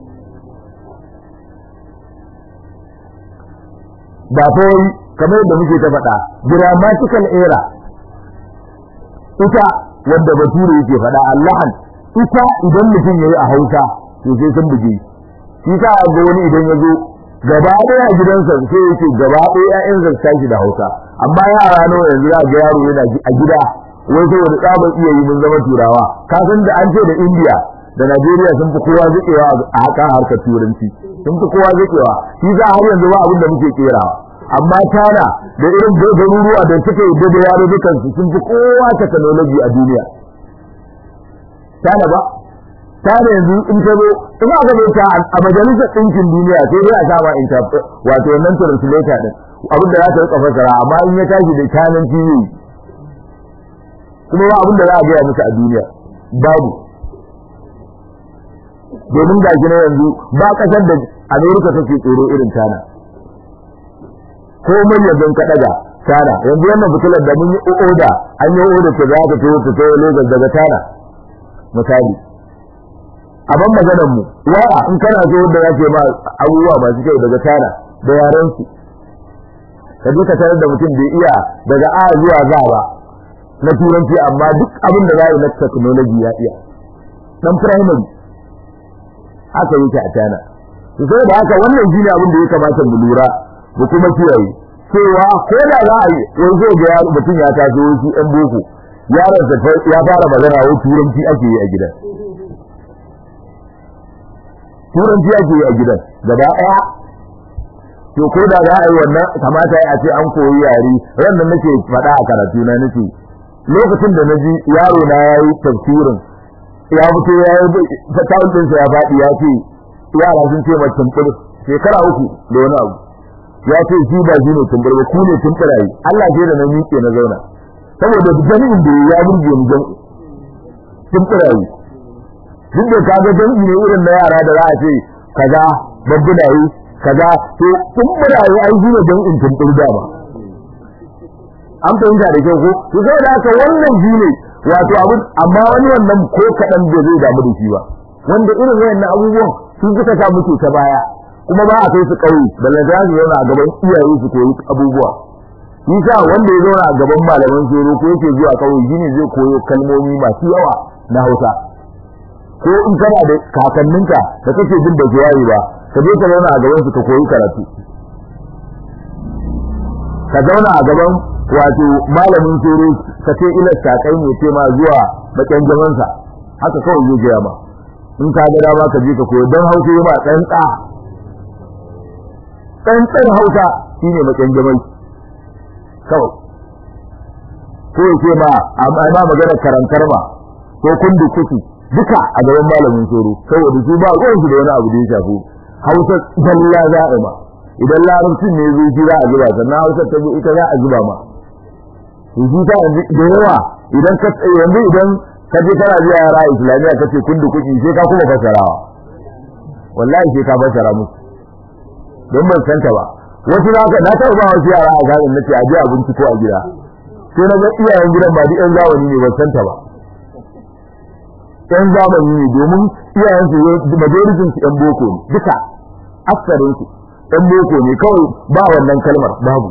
ba fa kamar yadda muke ta faɗa grammatical error ita wanda bature yake faɗa Allahan ita idan mutum yayi a Hausa to sai sun buge shi ka ga wani idan ya zo gaba ɗaya a gidansa sai yake gaba ɗaya ƴaƴansa su tashi da Hausa amma yara nawa yanzu za ga yaro yana a gida wai sai wani tsabar iya yi mun zama turawa ka san da an ce da India da Najeriya sun fi kowa zakewa a hakan harkar turanci sun fi kowa zakewa shi za har yanzu ba abin da muke kerawa amma China da irin garuruwa da suka yi da yaro dukan su sun fi kowa technology a duniya China ba China yanzu in ta zo in aka zo ta a majalisar ɗinkin duniya sai dai a sama interpret wato wannan translator din abin da za ta rika fasara amma in ya tashi da China TV kuma ba abin da za a gaya musu a duniya babu domin ga gina yanzu ba kasar da Amerika take tsoro irin China ko mun yanzu ka daga China yanzu wannan fitilar da mun yi oda an yi oda ta za ta tawo ta tawo Lagos daga China misali abin maganar mu waya in kana so da yake ma abubuwa masu kyau daga China da yaran su ka je ka tarar da mutum bai iya daga A zuwa Z ba na turanci amma duk abin da za yi na technology ya iya dan primary haka yake a China to sai da haka wannan shine abin da ya kamata mu lura mu kuma kiyaye cewa ko da za a yi yanzu ga yaro mutum ya taso shi ɗan boko yaron sa ya fara magana wai turanci ake yi a gidan turanci ake yi a gidan gaba ɗaya to ko da za a yi wannan kamata a ce an koyi yare ran da nake faɗa a karatu na nake lokacin da naji yaro na yayi tafsirin ya fito ya yi fatawun ɗinsa ya faɗi ya ce yara sun ce mai tumbur shekara uku da wani abu ya ce shi ba shi ne tumbur ba ku ne tumburayi Allah ce da na miƙe na zauna saboda jami'in da ya burge mu jami'i tumburayi duk da kaga jami'i ne irin na yara da za a ce kaza babbunayi kaza to tumburayi ai shi ne jami'in tumbur dama an fahimta da kyau ko to sai da haka wannan shi ne wato abu amma wani wannan ko kaɗan bai zai damu da shi ba wanda irin wayannan abubuwan sun suka sa muke ta baya kuma ba a kai su ƙauye balle da su zauna a gaban iyaye su koyi abubuwa shi sa wanda ya zauna a gaban malaman tsoro ko yake zuwa ƙauye shine zai koyo kalmomi masu yawa na Hausa ko in kana da kakanninka da kake jin da jawabi ba ka je ka zauna a gaban su ka koyi karatu ka zauna a gaban wato malamin tsoro ka ce ilar takai ne ce ma zuwa bakin jamansa haka kawai zai gaya ma in ka ga dama ka je ka koyo don hausa yi ma tsantsa tsantsan hausa shine bakin jaman kawai ko ya ce ma amma ma magana karantar ma ko kundu kuki duka a gaban malamin tsoro saboda su ba ruwan su da wani abu da ya shafi hausa zalla za a ma idan larabcin ne zai ji za a zuba sannan hausa ta ita za a zuba ma to shi ta yanzu da yawa idan ka yanzu idan ka je kana biya yara islamiyya kace kundu kuki sai ka kuma fasarawa wallahi sai ka fasara musu don ban santa ba wasu za ka na taɓa ba wasu yara a garin nace a je abinci ko a gida sai na ga iyayen gidan ba duk yan zamani ne ban santa ba yan zamani ne domin iyayen su majoritin su yan boko ne duka aksarin su yan boko ne kawai ba wannan kalmar babu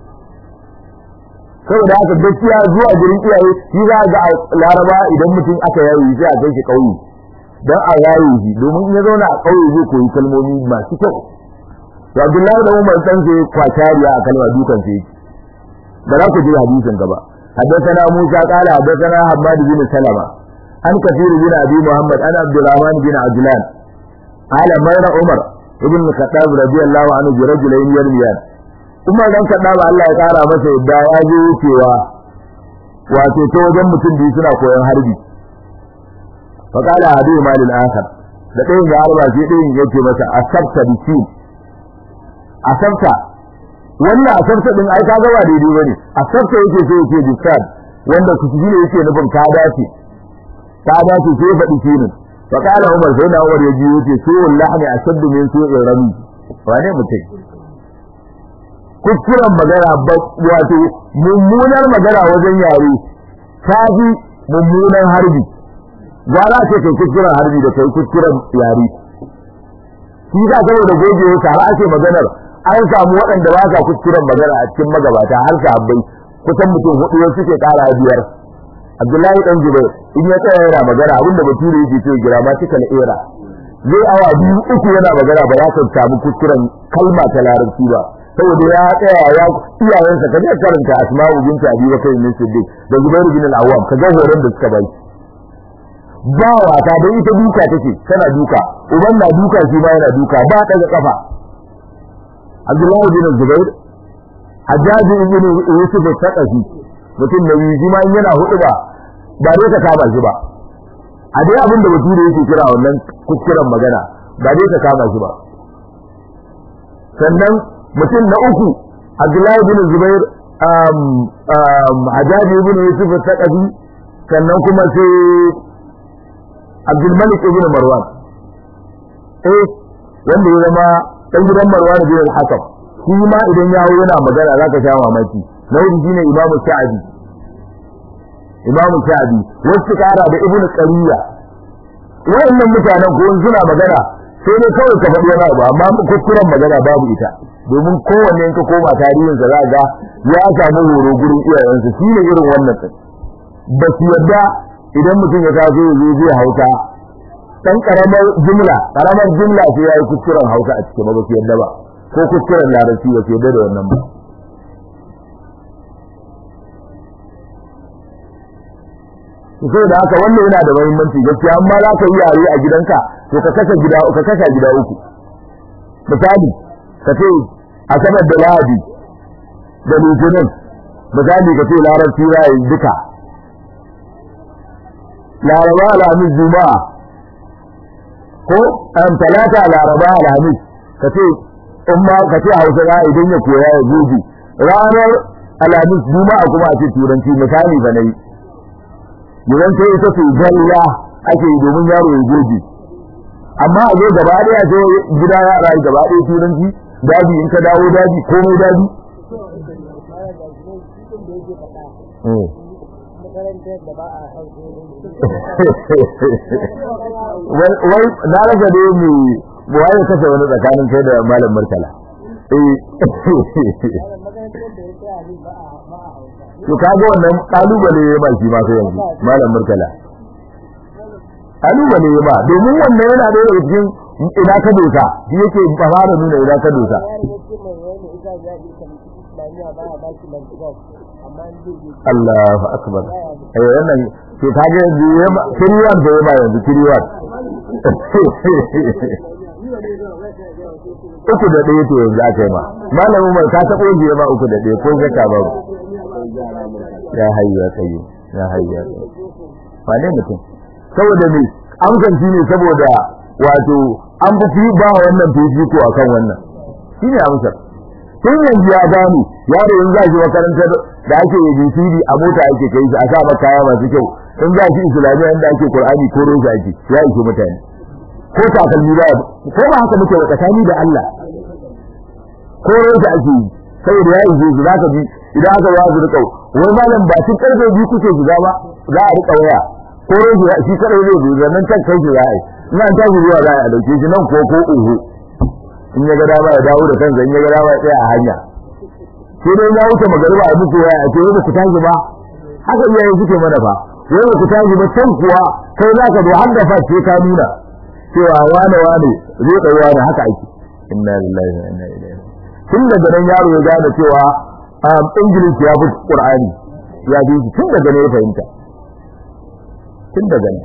saboda haka gaskiya zuwa gurin iyaye shi za ga laraba idan mutum aka yayi sai a kai shi kauye dan a yayi shi domin in ya zauna a kauye zai koyi kalmomi masu kyau to Abdullahi da Umar san sai kwatariya a kalma dukan sai da za ku ji hadisin gaba حدثنا موسى قال حدثنا حماد بن سلمة عن كثير بن أبي محمد عن عبد الرحمن بن عجلان قال مر عمر ابن الخطاب رضي الله عنه برجلين يرميان Umar dan Khattab Allah ya kara masa yadda ya je wucewa wato ta wajen mutum biyu suna koyon harbi fa qala hadu malil akhar da ɗayan ya harba sai ɗayan yake masa asabta bisin asabta wannan asabta din ai kaga ba daidai bane asabta yake so yake bisad wanda ku ji yake nufin ka dace ka dace sai faɗi shinin fa qala Umar sai na Umar ya ji yake so wallahi ashaddu min su'ir rami wane mutum kuskuren magana wato mummunar magana wajen yare ta fi mummunan harbi za a ce kai kuskuren harbi da kai kuskuren yare shi za saboda gogewa har ake maganar an samu waɗanda ba sa kuskuren magana a cikin magabata har sahabbai kusan mutum hudu wasu suke ƙara biyar Abdullahi dan Jubair in ya tsaya yana magana abinda bature yake ce grammatical error zai awa biyu uku yana magana ba za ka samu kuskuren kalma ta larabci ba saboda ya tsaya ya iyayensa ka je karanta asma'u binti abi bakr bin siddiq da zubair bin al-awwam ka ga horon da suka bai ba wata da ita duka take tana duka uban na duka shi ma yana duka ba daga kafa abdullahi bin zubair hajjaji ibn yusuf al-thaqafi mutum da yi ma yana hudu ba ba dai ka kama shi ba a dai abin da bature yake kira wannan kuskuren magana ba dai ka kama shi ba sannan mutum na uku Abdullahi bin Zubair um um Hajaji ibn Yusuf al-Thaqafi sannan kuma sai Abdul Malik ibn Marwan eh wanda ya zama dan gidan Marwan bin al-Hakam shi ma idan ya hawo yana magana zaka sha mamaki na hudu shine Imam Sa'di Imam Sa'di wasu kara da Ibn Qariya wayannan mutanen ko suna magana sai dai kawai ka faɗi wani abu amma kuskuren magana babu ita domin kowanne in ka koma tarihinsa za ga ya samu horo gurin iyayensa shi ne irin wannan ɗin ba su yadda idan mutum ya taso ya zo zai hausa ɗan ƙaramar jumla ƙaramar jumla sai ya yi kuskuren hausa a cikin ba su yadda ba ko kuskuren larabci ba su yadda da wannan ba sai da haka wannan yana da muhimmanci gaskiya amma za ka yi yare a gidanka to ka kasa gida ka kasa gida uku misali ka ce asabar da lahadi da litinin misali ka ce larabci ya yi duka laraba alhamis juma'a ko an talata laraba alhamis ka ce in ma ka ce hausa ya idan ya koya ya gobe ranar alhamis juma'a kuma a ce turanci misali ba na yi yawan sai ita ce zalla ake yi domin yaro ya gobe amma a zo gaba ɗaya ce gida ya rayu gaba ɗaya turanci daji in ka dawo daji komai daji wai na rasa da yi waye kashe wani tsakanin kai da malam murtala to kaga wannan kalubale ya ba shi ma sai yanzu malam murtala kalubale ya ba domin wannan yana da daga cikin ina ka dosa shi yake fara nuna ina ka dosa Allahu akbar eh wannan to kage kiriwan da ya ba yanzu kiriwan uku da ɗaya to yanzu aka yi ma malamin mai ka taɓo biye ma uku da ɗaya ko zaka ba ya hayyu ya tsaye ya hayyu ya tsaye wane mutum saboda me amsan shi ne saboda wato an fi ba wannan fifiko akan wannan shi ne amsar tun yanzu ya gane yaro in za shi makarantar da ake ABCD a mota ake kai shi a sa maka kaya masu kyau in za shi islamiyya inda ake Qur'ani ko roja ake ya ishe mutane ko takalmi ba ko ba haka muke tsakani da Allah ko roja ake yi saboda ya ishe su zaka ji idan aka wazu da kau wai malam ba shi karfe biyu kuke shiga ba za a rika waya ko roja shi kadai zai zo nan kan kai shi za a yi ina ta zuwa za a dauke shi nan ko ko uhu in ya ga dama ya dawo da kansa in ya ga dama ya tsaya a hanya sai dai ya wuce magariba a muku waya a ce wai ku tashi ba haka iyaye suke mana fa wai ku tashi ba can kuwa kai za ka zo har da face ka nuna cewa wane wane zai kai wane haka ake inna lillahi wa inna ilaihi tun daga nan yaro ya gane cewa English ya fi Qur'ani ya bi tun daga ne ya fahimta tun daga nan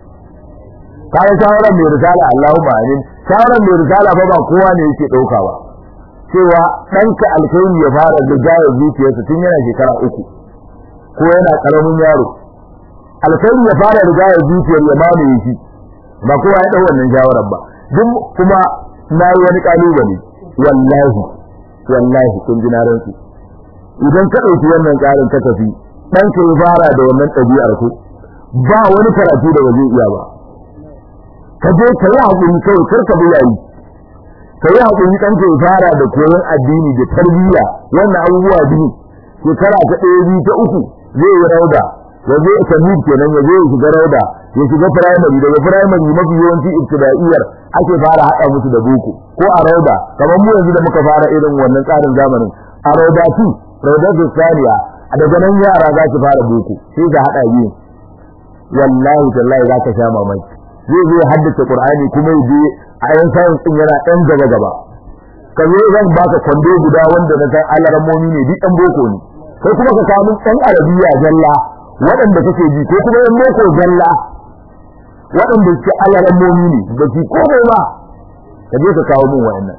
kayan shawarar mai risala Allahumma amin shawarar mai risala fa ba kowa ne yake dauka ba cewa ɗanka alkhairi ya fara da jaya zuciyarsa tun yana shekara uku ko yana karamin yaro alkhairi ya fara da jaya zuciyar ya mamaye shi ba kowa ya dau wannan shawarar ba duk kuma na yi wani kalubale wallahi wallahi kun ji na rantsu idan ka ɗauki wannan tsarin ka tafi ɗanka ya fara da wannan ɗabi'ar ku ba wani karatu da ba zai iya ba ka je ka yi haƙuri kawai kar ka bi yayi ka yi haƙuri ɗan ka fara da koyon addini da tarbiyya wannan abubuwa biyu shekara ta ɗaya biyu ta uku zai yi rauda ya zo tamid kenan ya zo ya shiga rauda ya shiga firamare daga firamare mafi yawanci ibtida'iyyar ake fara haɗa musu da boko ko a rauda kamar mu yanzu da muka fara irin wannan tsarin zamanin a rauda su rauda su saniya a daga nan yara za su fara boko sai ka haɗa biyu wallahi tallahi za ka sha mamaki zai zo ya haddace Qur'ani kuma ya je a yan sayin din yana ɗan gaba gaba ka zo zan baka kwando guda wanda na san alarammomi ne duk ɗan boko ne kai kuma ka kawo min ɗan arabiya zalla waɗanda kake ji ko kuma ɗan boko zalla waɗanda suke alarammomi ne da shi ko bai ba ka je ka kawo min wa'annan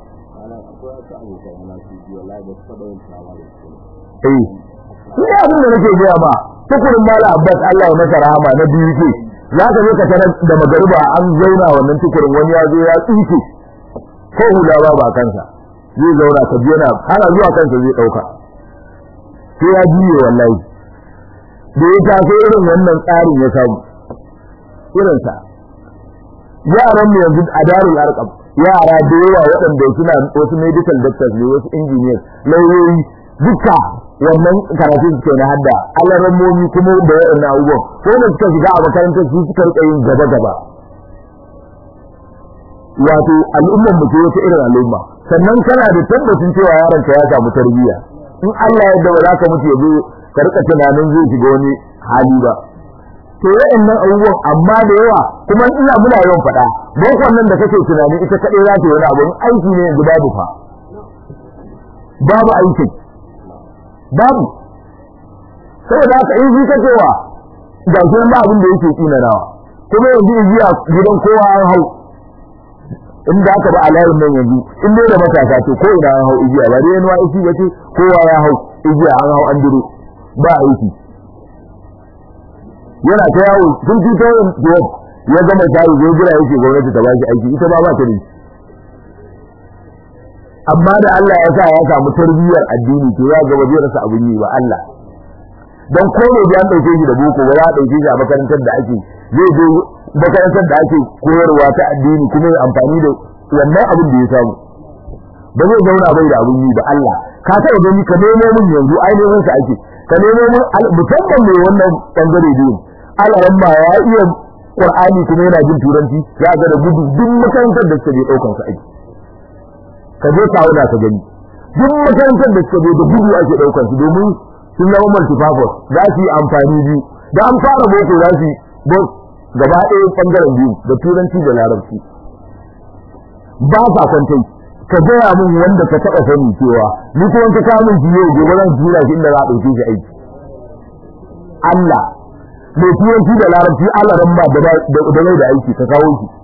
eh ina abin da nake gaya ma tukurin mala abbas Allah ya masa rahama na biyu ke za ka je ka tarar da magariba an zauna wannan tukurin wani ya zo ya tsinke ko hula ba ba kansa zai zauna ka ji yana ana zuwa kansa zai dauka sai ya jiye wallahi da ya taso irin wannan tsarin ya samu irinsa yaran mu yanzu a darul arqam yara da yawa waɗanda suna wasu medical doctors ne wasu engineers lauyoyi duka wannan karatu suke na hadda alarammomi kuma da waɗannan abubuwan ko da suka shiga a makarantar su suka rika yin gaba gaba wato al'ummar mu ce wata irin al'umma sannan kana da tabbacin cewa yaron ka ya samu tarbiyya in Allah ya ba za ka mutu ya zo ka rika tunanin zai shiga wani hali ba to waɗannan abubuwan amma da yawa kuma ina muna yawan faɗa bokon nan da kake tunani ita kaɗai za ta yi wani abu aiki ne yanzu babu fa babu aikin babu saboda haka in shi ka cewa ga shi ba abin da yake tsina nawa kuma yanzu igiya gidan kowa an hau in da aka ba alayin nan yanzu in dai da matasa to ko ina an hau igiya ba dai yanuwa isi ba ce kowa ya hau igiya an hau an duro ba aiki yana ta yawo tun fito yin ya gama tayi zai jira yake gwamnati ta ba shi aiki ita ba ba ta da amma da Allah ya sa ya samu tarbiyyar addini to ya ga wajen rasa abin yi ba Allah dan ko ne da an dauke shi da boko ba za a dauke shi a makarantar da ake zai je makarantar da ake koyarwa ta addini kuma ya amfani da wannan abin da ya samu ba zai zauna bai da abin yi ba Allah ka taɓa gani ka nemo min yanzu ainihin sa ake ka nemo min musamman mai wannan bangare biyu Allah ma ya iya Qur'ani kuma yana jin turanci ya ga da gudu duk makarantar da suke daukan sa aiki ka je ka auna ka gani duk makarantar da suka da gudu ake daukar su domin sun zama multipurpose za su yi amfani biyu da an fara boko za su yi gaba ɗaya ɓangaren biyu da turanci da larabci ba sa kwantai ka gaya min wanda ka taɓa sani cewa ni kuma ka kawo min yau gobe zan tura shi inda za a ɗauke shi aiki Allah mai turanci da larabci Allah ran ba da bai da aiki ka kawo shi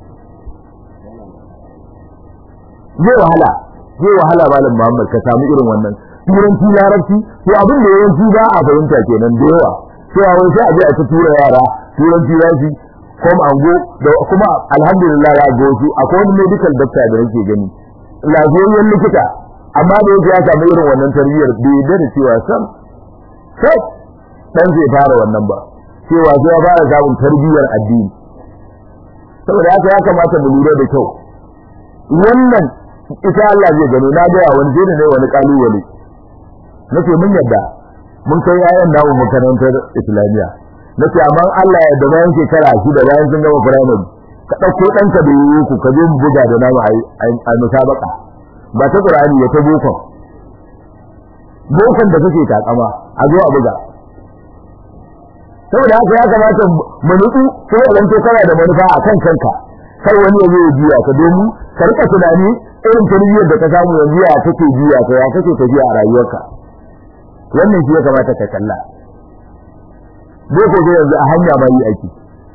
zai wahala zai wahala malam Muhammad ka samu irin wannan turanci larabci to abin da yawanci ba a fahimta kenan da yawa cewa wai sai a je a ta tura yara turanci larabci kuma ango da kuma alhamdulillah ya ga wasu akwai wani medical doctor da nake gani lafiyayyen likita amma da yake ya samu irin wannan tarbiyyar bai yarda da cewa sam sai dan zai fara wannan ba cewa sai ya fara samun tarbiyyar addini saboda haka ya kamata mu lura da kyau wannan ita Allah zai gano na ga wani zai ne wani kalubale nace mun yadda mun kai yayan namu makarantar islamiyya nace amma Allah ya da bayan shekara shi da bayan sun gama primary ka dauko danka da yiwu ku ka zo mu buga da namu a musabaka ba ta Qur'ani ya ta boko bokon da kake takama a zo a buga saboda haka ya kamata mu nutsu ko idan to kana da manufa a kan kanka kar wani ya zo ya jiya ka domin ka rika tunani irin tarbiyyar da ka samu yanzu ya kake jiya ka ya kake tafiya a rayuwarka wannan shi ya kamata ka kalla boko dai yanzu a hanya ma yi aiki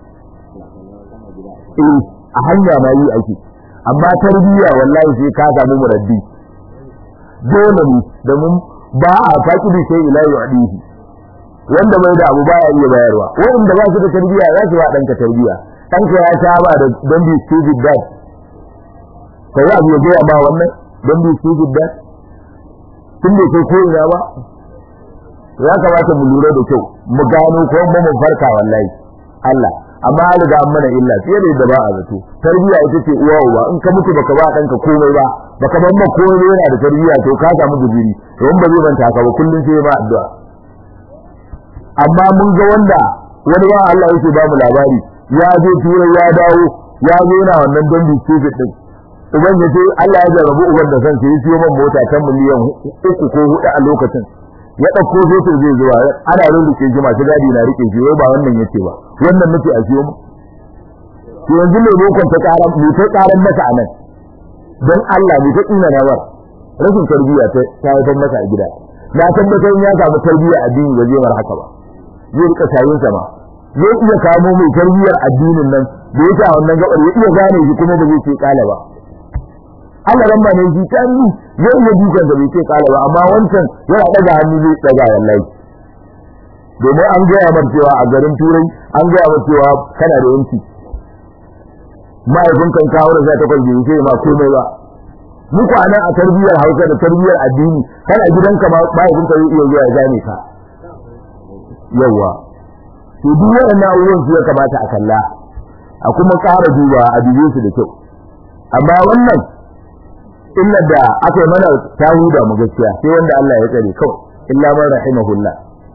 eh a hanya ma yi aiki amma tarbiyya wallahi sai ka samu muraddi dole ne domin ba a faƙi da sai ila yu'dihi wanda bai da abu baya iya bayarwa wanda ba su da tarbiyya za su ba danka tarbiyya danka ya saba da don bi stupid dad kai abu ya gaya ba wannan don bi stupid dad tun da kai ko ina ba ya kamata mu lura da kyau mu gano ko mu mu farka wallahi Allah amma an riga an mana illa fiye da yadda ba a zato tarbiyya ita ce uwa uba in ka mutu baka ba danka komai ba baka ban ma komai yana da tarbiyya to ka samu guduri don ba zai manta ka ba kullun sai ma addu'a amma mun ga wanda wani ba Allah yake ba mu labari ya je turai ya dawo ya zo yana wannan dambi stupid din uban ya ce Allah ya jarabu uban da kansa ya siyo man mota ta miliyan uku ko hudu a lokacin ya dauko zoto zai zuwa ana rurruke shi masu gadi na rike shi ba wannan yace ba wannan nace a siyo mu to yanzu ne lokacin ta karan mu ta karan masa anan dan Allah mu ta ina na bar rashin tarbiyya ta ta haifar masa a gida na tabbatar ya samu tarbiyya addini ba zai mar haka ba zai rika sayin sama zai iya kamo mai tarbiyyar addinin nan da yake a wannan gabar ya iya gane shi kuma ba zai ce kala ba Allah ran ba ne ji tani zai iya dukan da bai ce kala ba amma wancan yana daga hannu zai daga wallahi domin an gaya mar cewa a garin turai an gaya mar cewa kana da yanki ma'aikun kan kawo da zai takwas bai ce ma komai ba muku anan a tarbiyyar hausa da tarbiyyar addini kana gidanka ma ma'aikun ka zai iya zuwa ya gane ka yawa to duk waɗannan abubuwan su ya kamata a kalla a kuma ƙara duba a dube su da kyau amma wannan illa da aka yi mana ta huda mu gaskiya sai wanda Allah ya tsare kawai illa man rahimahullah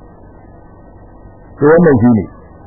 to wannan shine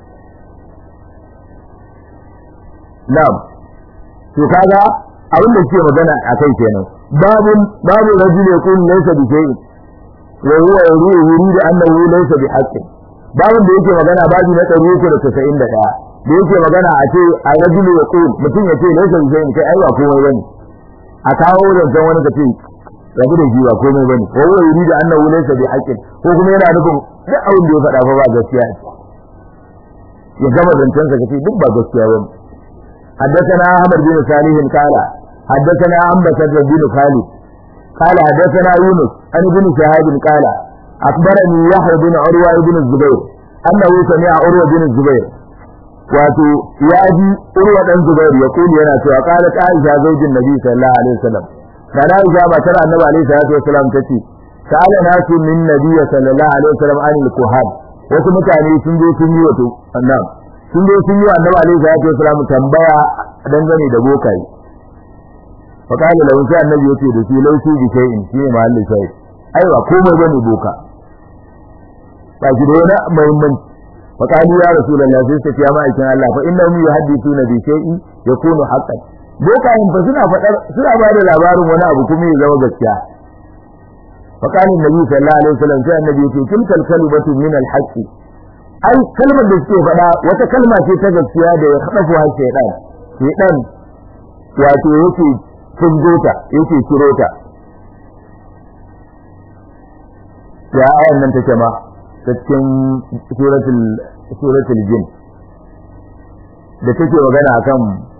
na'am to kaga abin da ke magana akai kenan babun babu rajul yakun laysa bi shay'in wa huwa yuridu annahu laysa bi haqqin babin da yake magana babi na ɗari uku da tasa'in da ɗaya da yake magana a ce a rajulu ya ƙul mutum ya ce laisa bi shay'in kai ai ba komai bane a kawo zancen wani ka ce rabu da shi ba komai bane ko wai yuri da annahu laysa bi haqqin ko kuma yana nufin duk abin da ya faɗa fa ba gaskiya ya gama zancen sa kace duk ba gaskiya bane حدثنا أحمد بن صالح قال حدثنا أنبسة بن خالد قال حدثنا يونس عن ابن شهاب قال أخبرني يحيى بن عروة بن الزبير أنه سمع عروة بن الزبير wato ya ji urwa dan zubairu ya kuli yana cewa qalat aisha zaujin nabi sallallahu alaihi wasallam kana aisha matar annabi alaihi salatu wasallam tace sa'ala nasu min nabi sallallahu alaihi wasallam an al-kuhan wasu mutane sun je sun yi wato annabi sun je sun yi annabi alaihi salatu wasallam tambaya dangane da bokai fa kana lahu sai annabi yace da shi lausu bi shay'in shi ne mahalli sai ai ba komai bane boka ba shi da wani muhimmanci fa qalu ya rasulullah sai suka ce ma aikin Allah fa innahum yuhaddithuna bi shay'in yakunu haqqan bokayen fa suna fadar suna ba da labarin wani abu kuma ya zama gaskiya fa kana annabi sallallahu alaihi wasallam sai annabi yake tilkal kalimatu min al-haqqi ai kalmar da suke faɗa wata kalma ce ta gaskiya da ya haɗa har shaytan shaytan wato yake fuzgota yake kiro ta ya ayan nan take ma ta cikin suratul suratul jin da take magana akan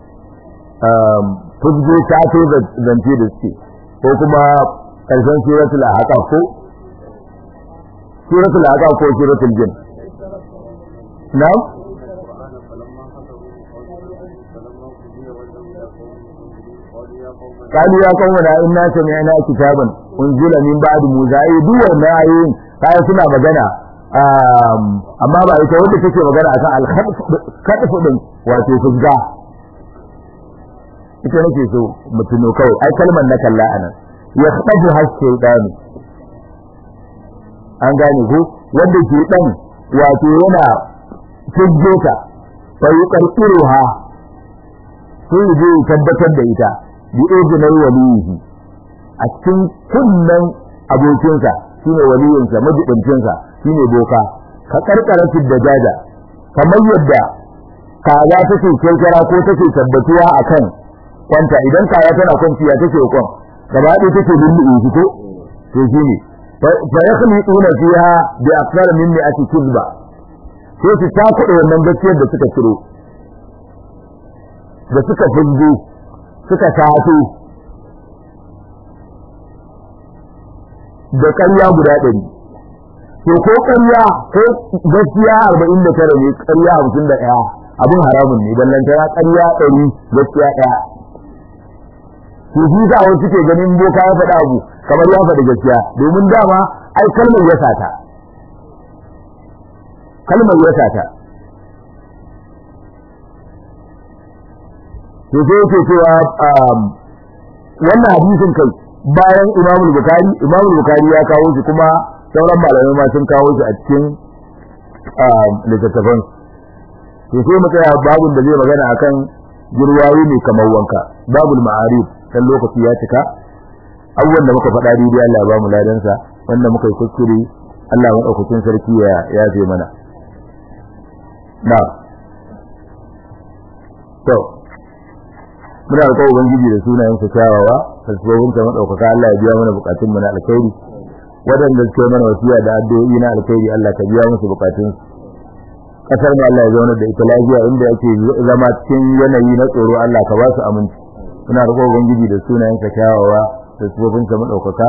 fuzgo ta to zance da suke ko kuma karshen suratul ahqaf ko suratul ahqaf ko suratul jin na'am قالوا يا قومنا إنا سمعنا كتابا أنزل من بعد موسى أي دو wannan ayoyin kai suna magana amma ba ita wanda take magana akan al-khadf din wato fuzga ita nake so mutuno kawai ai kalmar na kalla anan ya khadafu hasyaitan an gane ko wanda ke dan wato yana fujjota fa yuqarqiruha sai je tabbatar da ita bi izinar waliyi a cikin kunnen abokinsa shine waliyinsa majibincinsa shine boka ka karkara da jaja kamar yadda kaza take kirkira ko take tabbatuwa akan kwanta idan kaya tana kwanciya take kwan gaba ɗaya take lulluɓe shi ko to shine fa yakhliquna fiha bi akthar min mi'ati kizba sai su takuɗe wannan gaskiyar da suka ciro da suka fungo suka taso da ƙarya guda ɗari to ko ƙarya ko gaskiya arba'in da tara ne ƙarya hamsin da ɗaya abin haramun ne don lantana ƙarya ɗari gaskiya ɗaya to shi sa wasu suke ganin boka ya faɗa abu kamar ya faɗi gaskiya domin dama ai kalmar ya sata kalmar ya sata to sai yake cewa wannan hadisin kai bayan Imam Bukhari Imam Bukhari ya kawo shi kuma sauran malamai ma sun kawo shi a cikin littattafan to sai mu tsaya babun da zai magana akan jirwayi ne kamar wanka babul ma'arif dan lokaci ya cika abubuwan da muka faɗa daidai Allah ya ba mu ladansa wanda muka yi kuskure Allah maɗaukakin sarki ya yafe mana na to muna roƙon ubangiji da sunayen sa kyawawa tasbobin ta madaukaka Allah ya biya mana bukatun mu na alkhairi wadanda suke mana wasiya da addu'o'i na alkhairi Allah ka biya musu bukatun su kasar mu Allah ya zauna da ita lafiya inda ake zama cikin yanayi na tsoro Allah ka ba su aminci muna roƙon ubangiji da sunayen sa kyawawa tasbobin ta madaukaka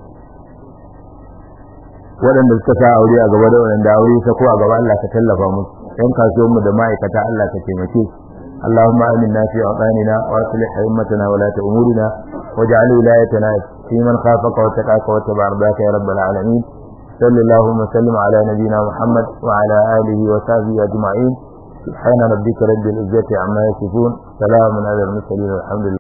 waɗanda suka sa aure a gaba da waɗanda aure ta ko a gaba Allah ka tallafa musu yan kasuwan mu da ma'aikata Allah ka taimake su اللهم آمنا في أوطاننا وأصلح أئمتنا ولاة أمورنا واجعل ولايتنا في من خافك واتقاك واتبع رضاك يا رب العالمين صل اللهم وسلم على نبينا محمد وعلى آله وصحبه أجمعين سبحان ربك رب العزة عما يصفون سلام على المرسلين والحمد لله